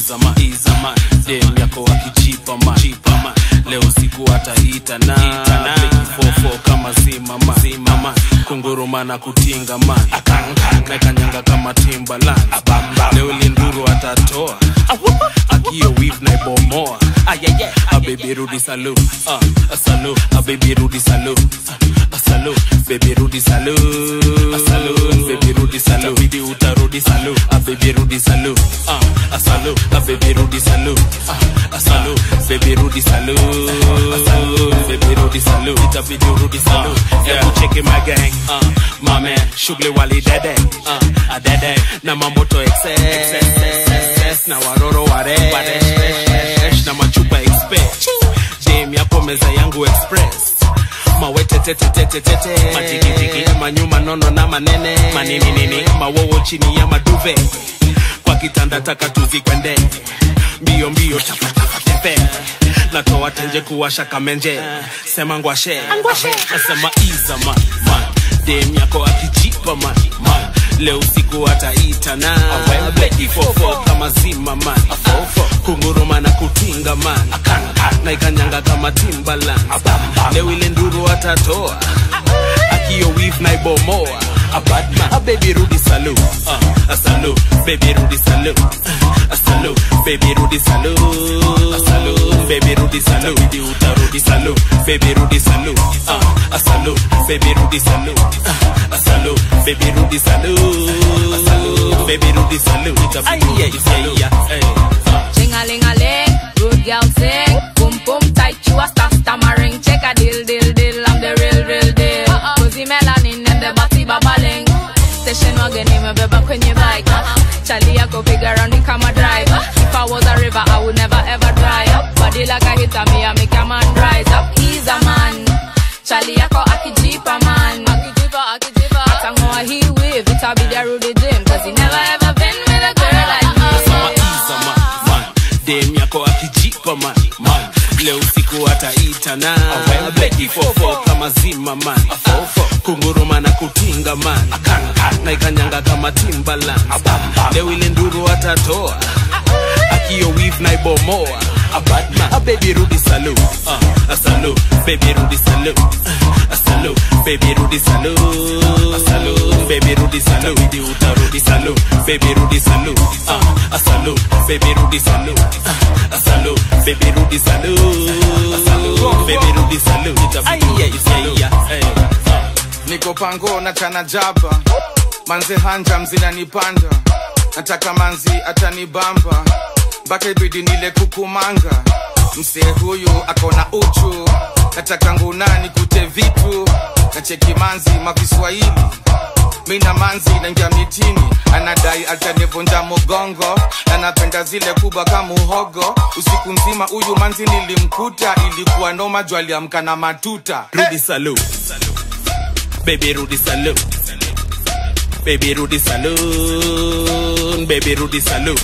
iza man iza man dem yako akijipa man jipa man leo siku ataita na fofo kama zima man zima man kunguruma na kutinga man nakanyanga kama timbaland leo linduru atatoa akio weave na ibomoa a baby rudi salu uh, a salu a baby rudi salu uh, a salu baby rudi salu a salu baby rudi salu bidi utarudi salu a baby rudi salu uh, a salu a baby rudi salu uh, a salu baby rudi salu a salu baby rudi salu itabidi urudi salu hebu cheki my gang uh, my man shughuli wali dede uh, a dede na mamoto excess na waroro waresh na machupa express dem yapo meza yangu express mawetetetetetete majigijigi manyuma nono na manene manininini mawowo chini ya maduve kwa kitanda taka tuzikwende mbio mbio tapatapatepe natoa tenje kuwasha kamenje sema ngwashe nasema iza man man dem yako akijipa man man leo siku ataita na bleki fofo kama zima man kunguruma na kutinga man na ikanyanga kama timbaland leo ile nduru atatoa akio wif na ibomoa a bad man a baby rudi salu uh, a salu baby rudi salu uh, a salu baby rudi salu a salu baby rudi salu bidi utarudi salu baby rudi salu uh, a salu baby rudi salu uh, a salu baby rudi salu a salu baby rudi salu itabidi rudi salu hey. uh. Ching-a-ling-a-ling, good girl sing. Boom boom tight, you a star stammering. Check a deal, deal, deal, I'm the real, real deal. Cozy melanin and the body babbling. Station wagon imebeba kwenye bike. Chali yako piga raundi kama driver. If I was a river, I would never ever dry up. Body like a hitter, me I make a man rise up. He's a man. Chali yako akijipa man. Akijipa, akijipa. Atangoa he wave, it'll be the Rudy Jim. Cause he never ever been with a girl like me. Nasema iza man, man. dem yako akijipa man, man. leo siku ataita na bleki fofo kama zima man kunguruma na kutinga man na ikanyanga kama timbaland leo ile nduru atatoa akio wif na ibomoa a bad man a baby rudi salu uh, a salu baby rudi salu uh, a salu baby rudi salu a salu baby rudi salu bidi utarudi salu baby rudi salu uh, a salu baby rudi salu uh, a salu baby rudi salu a salu baby rudi salu itabidi rudi salu hey. uh. niko pango na chana jaba manze hanja mzinanipanda nataka manzi atanibamba mpaka ibidi nile kukumanga msee huyu akona uchu nataka ngunani kute vitu na cheki manzi makiswahili mi na manzi naingia mitini anadai atanivunja mugongo anapenda zile kubwa kama uhogo usiku mzima huyu manzi nilimkuta ilikuwa noma juu aliamka na matuta Rudy Salu. Baby Rudy Salu. Baby Rudy Saloon. Baby Rudy Saloon.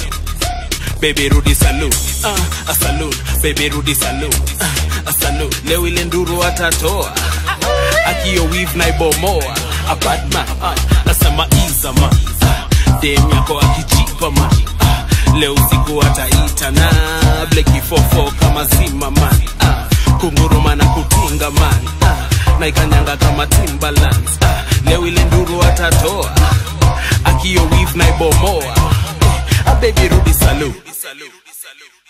Baby Rudy Saloon. Uh, a saloon. Baby Rudy Saloon. Uh, a saloon. Leo ile nduru atatoa. Akio weave na ibomoa. A bad man. Uh, nasema iza man. Uh, dem yako akijipa man. Uh, leo siku ataita na bleki fofo kama zima man. Uh, kunguruma na kutinga man. Uh, na ikanyanga kama timbaland. Uh, leo ile nduru atatoa. Akio weave na ibomoa. A baby Rudy Salute.